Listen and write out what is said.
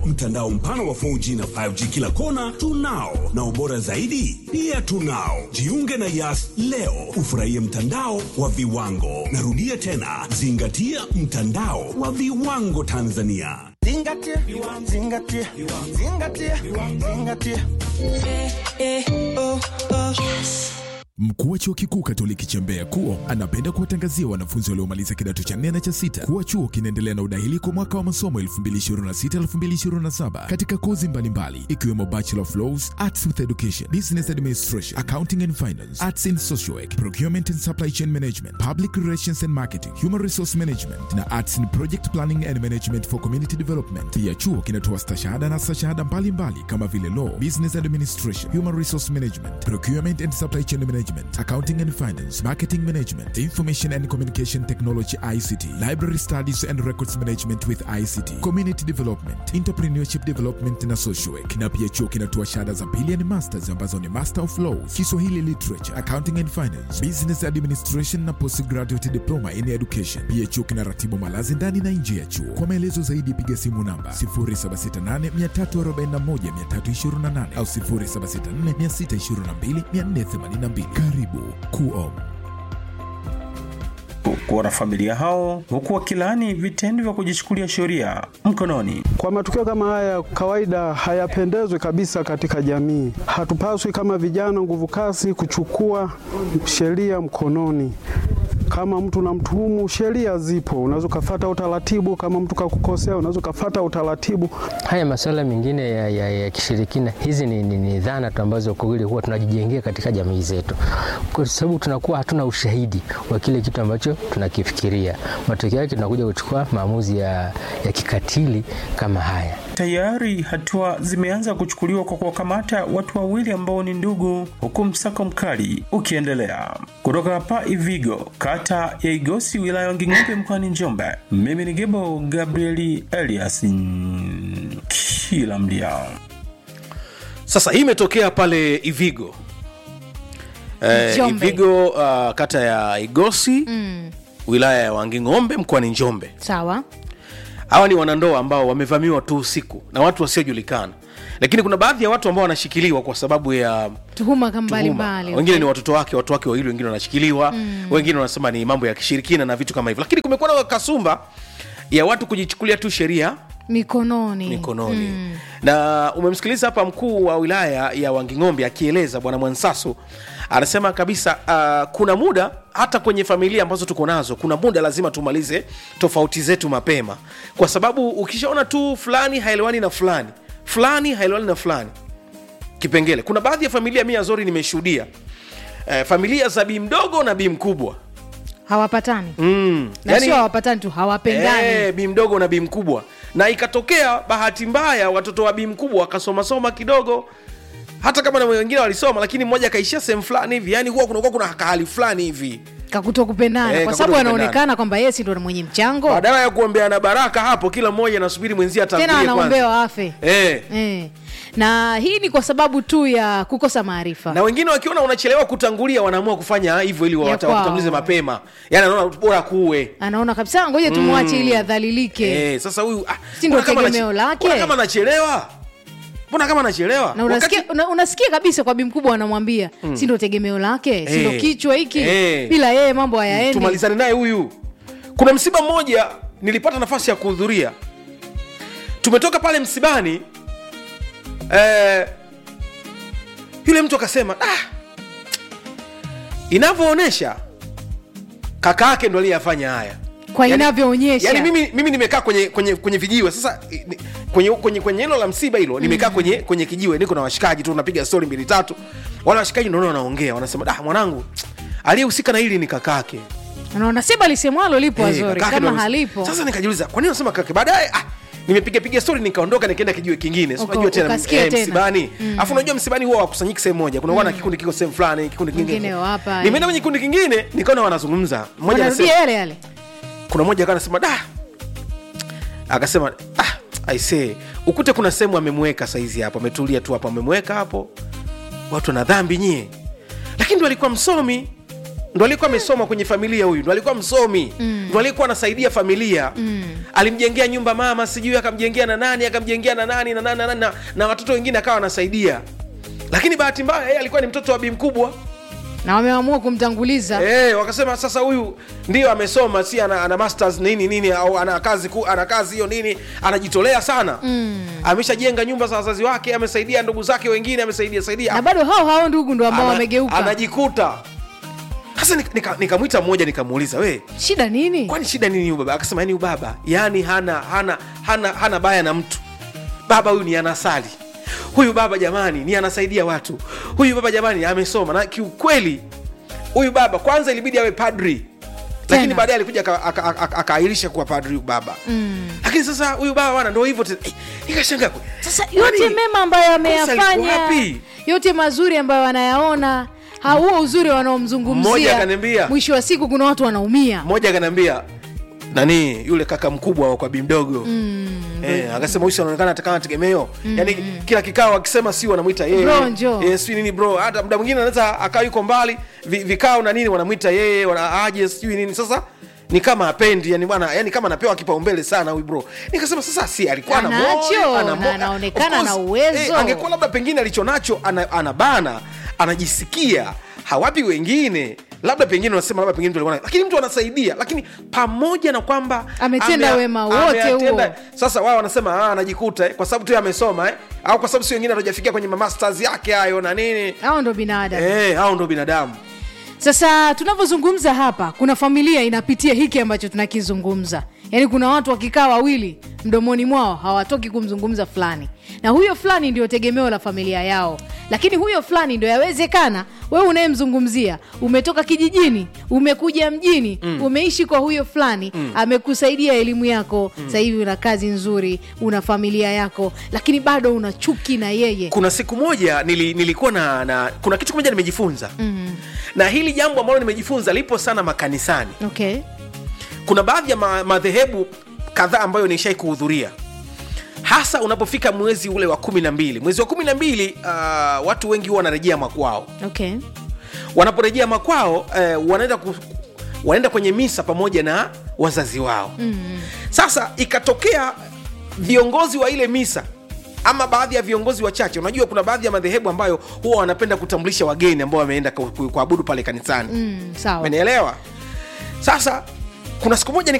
mtandao mpana wa 4G na 5G kila kona tunao, na ubora zaidi pia tunao. Jiunge na Yas leo ufurahie mtandao wa viwango. Narudia tena, zingatia mtandao wa viwango Tanzania. Zingatia, zingatia, zingatia, zingatia. Mkuu wa chuo kikuu Katoliki cha Mbeya KUO anapenda kuwatangazia wanafunzi waliomaliza kidato cha nne na cha sita kuwa chuo kinaendelea na udahili kwa mwaka wa masomo 2026-2027 katika kozi mbalimbali ikiwemo Bachelor of Laws, Arts with Education, Business Administration, Accounting and Finance, Arts in Social Work, Procurement and Supply Chain Management, Public Relations and Marketing, Human Resource Management na Arts in Project Planning and Management for Community Development. Pia chuo kinatoa stashahada na stashahada mbalimbali kama vile Law, Business Administration, Human Resource Management, Procurement and Supply Chain Management, Accounting and Finance, Marketing Management, Information and Communication Technology ICT, Library Studies and Records Management with ICT, Community Development, Entrepreneurship Development na Social Work. Na pia chuo kinatoa shahada za pili and masters ambazo ni Master of Laws, Kiswahili Literature, Accounting and Finance, Business Administration na Postgraduate Diploma in Education. Pia chuo kinaratibu malazi ndani na nje ya chuo. Kwa maelezo zaidi piga simu namba 0768 341 328 au 0764 622 482. Karibu KUO. kuwa na familia hao huku wakilaani vitendo vya kujichukulia sheria mkononi. Kwa matukio kama haya kawaida hayapendezwi kabisa katika jamii. Hatupaswi kama vijana nguvu kazi kuchukua sheria mkononi. Kama mtu namtuhumu, sheria zipo, unaweza ukafata utaratibu. Kama mtu kakukosea, unaweza ukafata utaratibu. Haya masuala mengine ya, ya, ya kishirikina, hizi ni, ni, ni dhana tu ambazo kwa kweli huwa tunajijengea katika jamii zetu, kwa sababu tunakuwa hatuna ushahidi wa kile kitu ambacho tunakifikiria. Matokeo yake tunakuja kuchukua maamuzi ya, ya kikatili kama haya. Tayari hatua zimeanza kuchukuliwa kwa kuwakamata watu wawili ambao ni ndugu, huku msako mkali ukiendelea. Kutoka hapa Ivigo, kata ya Igosi, wilaya ya Nging'ombe, mkoani Njombe, mimi ni Gebo Gabrieli Elias mm, kila mdia. Sasa hii imetokea pale Ivigo eh, Njombe. Ivigo uh, kata ya Igosi Mm, wilaya ya Wanging'ombe mkoani Njombe. sawa. Hawa ni wanandoa ambao wamevamiwa tu usiku na watu wasiojulikana, lakini kuna baadhi ya watu ambao wanashikiliwa kwa sababu ya Tuhuma kama tuhuma. mbalimbali. Wengine ni watoto wake, watu wake wawili, wengine wanashikiliwa Mm. wengine wanasema ni mambo ya kishirikina na vitu kama hivyo, lakini kumekuwa na kasumba ya watu kujichukulia tu sheria mikononi mikononi Mm. na umemsikiliza hapa mkuu wa wilaya ya Wanging'ombe akieleza bwana Mwansasu anasema kabisa uh, kuna muda hata kwenye familia ambazo tuko nazo kuna muda lazima tumalize tofauti zetu mapema kwa sababu ukishaona tu fulani haelewani na fulani fulani haelewani na fulani kipengele kuna baadhi ya familia mi azori nimeshuhudia eh, familia za bii mdogo na bii mkubwa hawapatani mm. na sio hawapatani tu hawapendani Eh, bi mdogo na bi mkubwa na ikatokea bahati mbaya watoto wa bi mkubwa wakasomasoma kidogo hata kama na wengine walisoma lakini mmoja akaishia sehemu fulani hivi yani huwa kunakuwa kuna kahali fulani hivi kakuto kupendana Eh, kwa kakuto sababu kupendana. anaonekana kwamba yeye si ndo mwenye mchango badala ya kuombeana baraka hapo kila mmoja anasubiri mwenzie tena atangulie kwanza anaombewa afe eh. eh. na hii ni kwa sababu tu ya kukosa maarifa na wengine wakiona unachelewa kutangulia wanaamua kufanya hivyo ili Ya wata- kwao. wakutangulize mapema yani anaona bora kuwe anaona kabisa ngoja tumwache Mm. ili adhalilike eh, sasa huyu ah, Si ndo mbona kama tegemeo anache- lake? mbona kama anachelewa mbona kama anachelewa na unasikia, una, unasikia kabisa kwa bi mkubwa anamwambia Mm. si ndo tegemeo lake si ndo Eh. kichwa hiki Eh. bila yeye mambo hayaendi tumalizane naye huyu kuna msiba mmoja nilipata nafasi ya kuhudhuria tumetoka pale msibani eh, yule mtu akasema ah, inavyoonyesha kaka yake ndo aliyafanya haya kwa inavyoonyesha yani mimi, mimi nimekaa kwenye kwenye kwenye vijiwe sasa i- ni- kwenye kwenye kwenye hilo la msiba hilo nimekaa kwenye kwenye kijiwe niko na washikaji tu napiga stori mbili tatu wale washikaji naona wanaongea wanasema da mwanangu aliyehusika na hili ni kakake anaona si balisemwalo lipo Eh, wazuri kakake kama ndo- halipo sasa nikajiuliza kwa nini unasema kake baadaye ah, nimepiga piga stori nikaondoka nikaenda kijiwe kingine Si Uka- unajua tena ukasikia tena. msibani Mm. afu unajua msibani huwa wakusanyiki sehemu moja kuna mm. kikundi kiko sehemu fulani kikundi kingine Wengine wapa, nimeenda eh. kwenye kikundi kingine nikaona wanazungumza mmoja anasema wanarudia yale yale kuna mmoja akawa anasema da akasema ah, aisee ukute kuna sehemu amemweka saizi hapo ametulia tu hapo amemweka hapo watu wana dhambi nyie lakini ndo alikuwa msomi ndo alikuwa amesoma kwenye familia huyu ndo alikuwa msomi mm. ndo alikuwa anasaidia familia mm. alimjengea nyumba mama sijui akamjengea na nani akamjengea na nani na nani na, nani, na, na watoto wengine akawa anasaidia lakini bahati mbaya yeye alikuwa ni mtoto wa bi mkubwa na wameamua kumtanguliza Eh, wakasema sasa huyu ndio amesoma si ana, ana masters nini nini au ana kazi ku, ana kazi hiyo nini anajitolea sana mm. ameshajenga nyumba za wazazi wake amesaidia ndugu zake wengine amesaidia saidia na bado hao hao ndugu ndo ambao Ana- wamegeuka anajikuta sasa nik- nika- nikamwita mmoja nikamuuliza we shida nini kwani shida nini huyu baba akasema yani huyu baba yani hana hana hana hana baya na mtu baba huyu ni anasali huyu baba jamani ni anasaidia watu huyu baba jamani amesoma na kiukweli huyu baba kwanza ilibidi awe padri lakini Tena. baadaye alikuja aka- aka- aka- akaahirisha kuwa padri huyu baba mm. lakini sasa huyu baba bwana ndo hivyo tena. Eh, nikashangaa kwe- sasa kwani yote mema ambayo kosa liko ameyafanya wapi? yote mazuri ambayo wanayaona ha- huo uzuri Mmoja wanaomzungumzia akaniambia- mwisho wa siku kuna watu wanaumia mmoja akaniambia nani yule kaka mkubwa wa kwa bimdogo mm, eh, akasema huyu si anaonekana atakana tegemeo mm, yani kila kikao akisema si wanamwita yeye Bro, njoo. eh, si nini bro hata muda mwingine anaweza akaa yuko mbali vi, vikao na nini wanamwita yeye wana aje sijui nini sasa ni kama apendi yani bwana yani kama anapewa kipaumbele sana huyu bro nikasema sasa si alikuwa na Anacho, moyo, ana na mo- anaonekana of course, na uwezo. angekuwa labda pengine alichonacho ana, anabana anajisikia hawapi wengine labda pengine unasema labda pengine mtu alikuwa na- lakini mtu anasaidia lakini pamoja na kwamba Ametenda ame- wema wote ameyatenda- huo. sasa wao wanasema ah, anajikuta eh, kwa sababu tu yeye amesoma eh, au kwa sababu si wengine hatujafikia kwenye masters yake hayo na nini hao ndo binadamu eh, hao ndo binadamu sasa tunavyozungumza hapa kuna familia inapitia hiki ambacho tunakizungumza yaani kuna watu wakikaa wawili mdomoni mwao hawatoki kumzungumza fulani na huyo fulani ndio tegemeo la familia yao lakini huyo fulani ndio yawezekana wewe unayemzungumzia umetoka kijijini umekuja mjini mm. umeishi kwa huyo fulani mm. amekusaidia elimu yako mm. sasa hivi una kazi nzuri una familia yako lakini bado una chuki na yeye kuna siku moja nili, nilikuwa na, na kuna kitu kimoja nimejifunza mm. na hili jambo ambalo nimejifunza lipo sana makanisani okay kuna baadhi ya ma- madhehebu kadhaa ambayo nishai kuhudhuria hasa unapofika mwezi ule wa kumi na mbili mwezi wa kumi na mbili uh, watu wengi huwa wanarejea makwao okay wanaporejea makwao eh, wanaenda ku, wanaenda kwenye misa pamoja na wazazi wao mm. sasa ikatokea viongozi wa ile misa ama baadhi ya viongozi wachache unajua kuna baadhi ya madhehebu ambayo huwa wanapenda kutambulisha wageni ambao wameenda ku- ku- kuabudu pale kanisani mm, sawa umenielewa sasa kuna siku moja